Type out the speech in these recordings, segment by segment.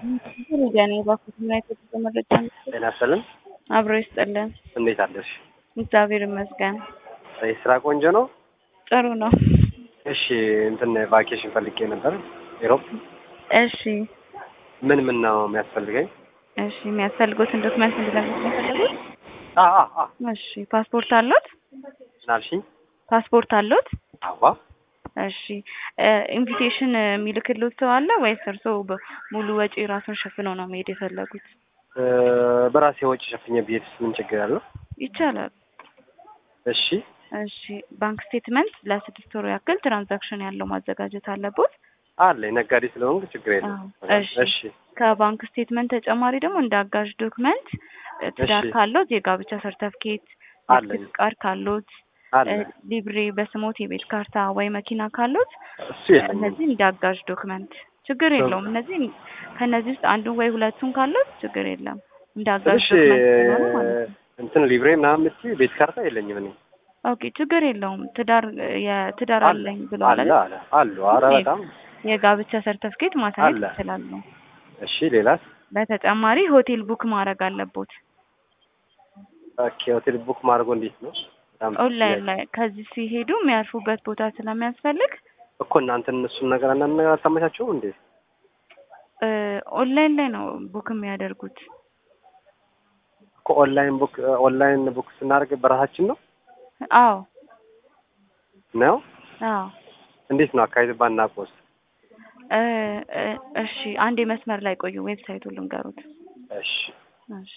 ያኔ ባኩት ዩናይትድ በመረጃ ጤና ይስጥልን። አብሮ ይስጥልን። እንዴት አለሽ? እግዚአብሔር ይመስገን ስራ ቆንጆ ነው። ጥሩ ነው። እሺ እንትን ቫኬሽን ፈልጌ ነበር ኢሮፕ። እሺ ምን ምን ነው የሚያስፈልገኝ? እሺ የሚያስፈልጉትን ዶክመንት እንድነግሩት ነው የፈለጉት? አ አ አ እሺ ፓስፖርት አሉት? ምን አልሽኝ? ፓስፖርት አሉት? አዋ እሺ ኢንቪቴሽን የሚልክልዎት ሰው አለ ወይስ እርስዎ ሙሉ ወጪ ራሱን ሸፍነው ነው መሄድ የፈለጉት? እ በራሴ ወጪ ሸፍኜ ብሄድስ ምን ችግር አለው? ይቻላል። እሺ እሺ ባንክ ስቴትመንት ለስድስት ወር ያክል ትራንዛክሽን ያለው ማዘጋጀት አለቦት። አለኝ ነጋዴ ስለሆንኩ ችግር የለም። አዎ፣ እሺ። እሺ ከባንክ ስቴትመንት ተጨማሪ ደግሞ እንደ አጋዥ ዶክመንት ትዳር እሺ። ካሎት የጋብቻ ሰርተፍኬት፣ አለኝ። የልደት ፍቃድ ካሎት፣ አለ እ ሊብሬ በስሞት የቤት ካርታ ወይ መኪና ካሎት እሱ የለኝም። እነዚህ እንደ አጋዥ ዶክመንት ችግር የለውም። እነዚህ ከእነዚህ ውስጥ አንዱን ወይ ሁለቱን ካሎት ችግር የለም። እንደ አጋዥ እሺ ዶክመንት ሲሆኑ ማለት ነው። እንትን ሊብሬ ምናምን የምትይው ቤት ካርታ የለኝም እኔ። ኦኬ ችግር የለውም። ትዳር የትዳር አለ አለኝ ብለዋል አለ አይደል? አለ አሉ። ኧረ ኦኬ። በጣም የጋብቻ ሰርተፍኬት ማሳየት አለ። ይችላሉ። እሺ። ሌላስ? በተጨማሪ ሆቴል ቡክ ማድረግ አለቦት። ኦኬ ሆቴል ቡክ ማድረጉ እንዴት ነው? በጣም ኦንላይን ላይ ከዚህ ሲሄዱ የሚያርፉበት ቦታ ስለሚያስፈልግ እኮ እናንተን እሱን ነገር አንዳንድ ነገር አታመቻችሁም እንዴ? እ ኦንላይን ላይ ነው ቡክ የሚያደርጉት። እኮ ኦንላይን ቡክ ኦንላይን ቡክ ስናደርግ በራሳችን ነው አዎ ነው? አዎ እንዴት ነው አካሄድ ባናውቀውስ? እ እ እሺ አንዴ መስመር ላይ ቆዩ። ዌብሳይቱን ልንገሩት። እሺ እሺ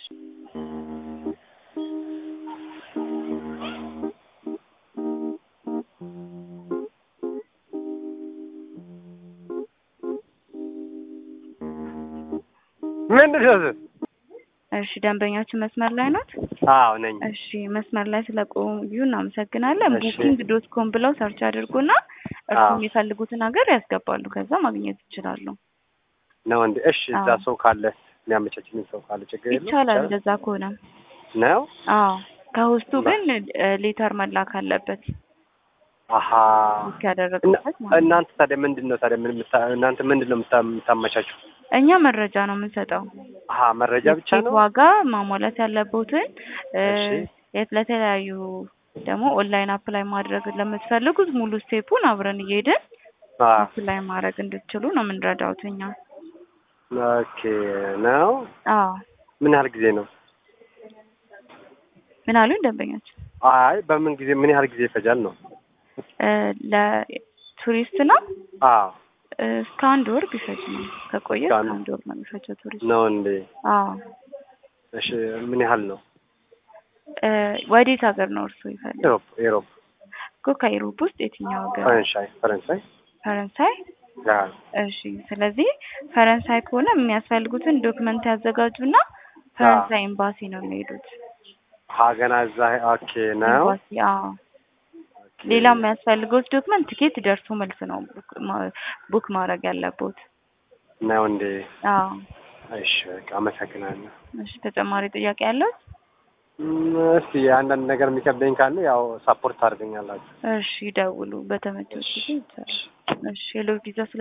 ምንድን ነው? እሺ ደንበኛችን መስመር ላይ ናት። አዎ ነኝ። እሺ መስመር ላይ ስለቆዩ እናመሰግናለን። እሺ። ቡኪንግ ዶት ኮም ብለው ሰርች አድርጉና እርሱ አዎ። የሚፈልጉትን ሀገር ያስገባሉ። ከዛ ማግኘት ይችላሉ። ነው እንዴ? እሺ እዛ አዎ። ሰው ካለ የሚያመቻችልኝ ሰው ካለ ችግር የለም ይቻላል እንደዛ ከሆነ። ነው? አዎ ከውስጡ በ- ግን ሌተር መላክ አለበት አሀ ቡክ ያደረጉበት ማለት ነው። እናንተ ታዲያ ምንድን ነው ታዲያ ምን የምታ- እናንተ ምንድን ነው የምታ- የምታመቻችሁ? እኛ መረጃ ነው የምንሰጠው። አሀ መረጃ ብቻ የትኬት ነው? ዋጋ ማሟላት ያለቦትን እ እሺ የት ለተለያዩ ደግሞ ኦንላይን አፕላይ ማድረግ ለምትፈልጉት ሙሉ ስቴፑን አብረን እየሄድን አ አፕላይ ማድረግ እንድትችሉ ነው የምንረዳውት እኛ። ኦኬ ነው። አዎ ምን ያህል ጊዜ ነው? ምን አሉኝ ደንበኛችን? አይ በምን ጊዜ ምን ያህል ጊዜ ይፈጃል ነው? እ ለቱሪስት ነው አዎ እ እስከ አንድ ወር ቢፈጅ ነው ከቆየ እስከ እስከ አንድ- አንድ ወር ነው የሚፈጀው ቱሪስት። ነው እንዴ? አዎ እሺ ምን ያህል ነው? እ ወዴት ሀገር ነው እርሱ ይፈልግ ኤሮፕ ኤሮፕ እኮ ከኢሮፕ ውስጥ የትኛው ሀገር? ፈረንሳይ ፈረንሳይ ፈረንሳይ። ያ እሺ ስለዚህ ፈረንሳይ ከሆነ የሚያስፈልጉትን ዶክመንት ያዘጋጁና ፈረንሳይ ኤምባሲ ነው የሚሄዱት። ሀገና እዛ ኦኬ ነው። ኤምባሲ አዎ። ኦኬ። ሌላ የሚያስፈልገውት ዶክመንት ቲኬት ደርሶ መልስ ነው ቡክ ማ- ቡክ ማድረግ ያለቦት። ነው እንዴ? አዎ። እሺ በቃ አመሰግናለሁ። እሺ ተጨማሪ ጥያቄ ያለው? እም፣ እስቲ አንዳንድ ነገር የሚከብደኝ ካለ ያው ሳፖርት ታደርገኛላችሁ። እሺ ደውሉ በተመቸው ጊዜ ይቻላል። እሺ ሄሎ ቪዛ ስለ